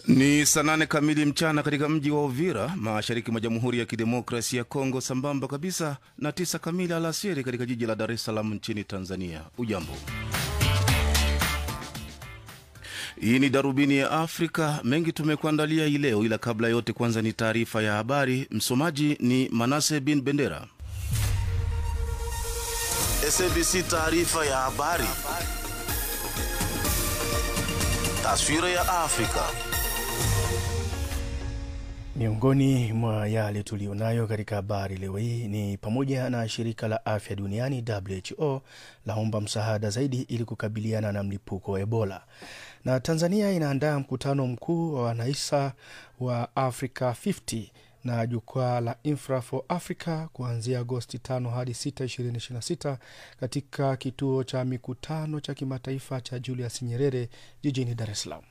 Ni saa nane kamili mchana katika mji wa Uvira, mashariki mwa Jamhuri ya Kidemokrasia ya Kongo, sambamba kabisa na tisa kamili alasiri katika jiji la Dar es Salaam nchini Tanzania. Ujambo, hii ni Darubini ya Afrika. Mengi tumekuandalia hii leo, ila kabla yote, kwanza ni taarifa ya habari. Msomaji ni Manase bin Bendera. SABC taarifa ya habari, taswira ya Afrika. Miongoni mwa yale tuliyonayo katika habari leo hii ni pamoja na shirika la afya duniani WHO laomba msaada zaidi ili kukabiliana na mlipuko wa Ebola, na Tanzania inaandaa mkutano mkuu wa wanaisa wa Africa 50 na jukwaa la Infra for Africa kuanzia Agosti 5 hadi 6, 2026 katika kituo cha mikutano cha kimataifa cha Julius Nyerere jijini Dar es Salaam.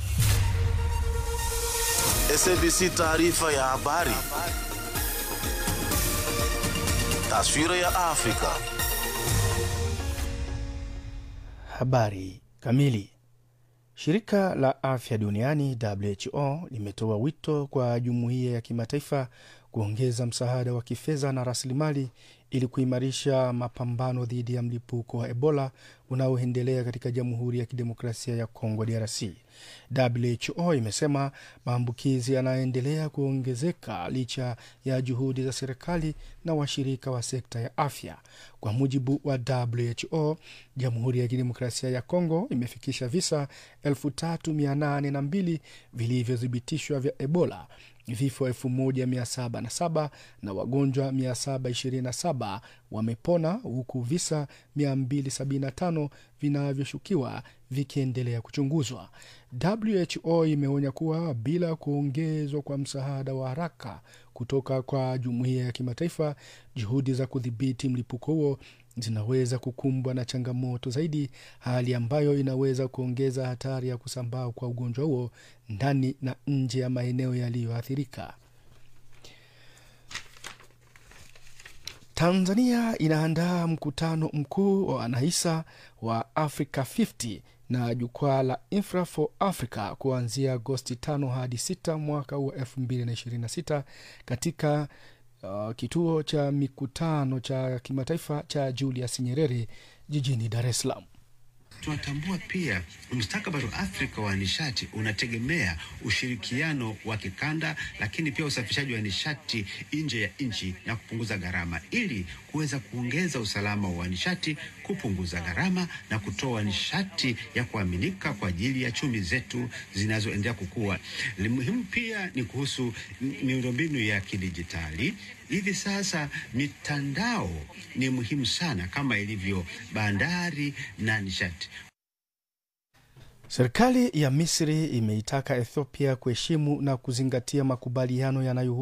SABC taarifa ya habari, taswira ya Afrika. Habari kamili. Shirika la afya duniani WHO limetoa wito kwa jumuiya ya kimataifa kuongeza msaada wa kifedha na rasilimali ili kuimarisha mapambano dhidi ya mlipuko wa Ebola unaoendelea katika Jamhuri ya Kidemokrasia ya Kongo, DRC. WHO imesema maambukizi yanaendelea kuongezeka licha ya juhudi za serikali na washirika wa sekta ya afya. Kwa mujibu wa WHO, Jamhuri ya Kidemokrasia ya Kongo imefikisha visa 3802 vilivyothibitishwa vya Ebola, vifo 1707 na wagonjwa 727 wamepona huku visa 275 vinavyoshukiwa vikiendelea kuchunguzwa. WHO imeonya kuwa bila kuongezwa kwa msaada wa haraka kutoka kwa jumuiya ya kimataifa, juhudi za kudhibiti mlipuko huo zinaweza kukumbwa na changamoto zaidi, hali ambayo inaweza kuongeza hatari ya kusambaa kwa ugonjwa huo ndani na nje ya maeneo yaliyoathirika. Tanzania inaandaa mkutano mkuu wa wanahisa wa Africa 50 na jukwaa la Infra for Africa kuanzia Agosti 5 hadi 6 mwaka huu wa 2026 katika uh, kituo cha mikutano cha kimataifa cha Julius Nyerere jijini Dar es Salaam. Tunatambua pia mustakabali wa Afrika wa nishati unategemea ushirikiano wa kikanda, lakini pia usafirishaji wa nishati nje ya nchi na kupunguza gharama, ili kuweza kuongeza usalama wa nishati, kupunguza gharama na kutoa nishati ya kuaminika kwa ajili ya chumi zetu zinazoendelea kukua. Muhimu pia ni kuhusu miundombinu ya kidijitali. Hivi sasa mitandao ni muhimu sana kama ilivyo bandari na nishati. Serikali ya Misri imeitaka Ethiopia kuheshimu na kuzingatia makubaliano yanayo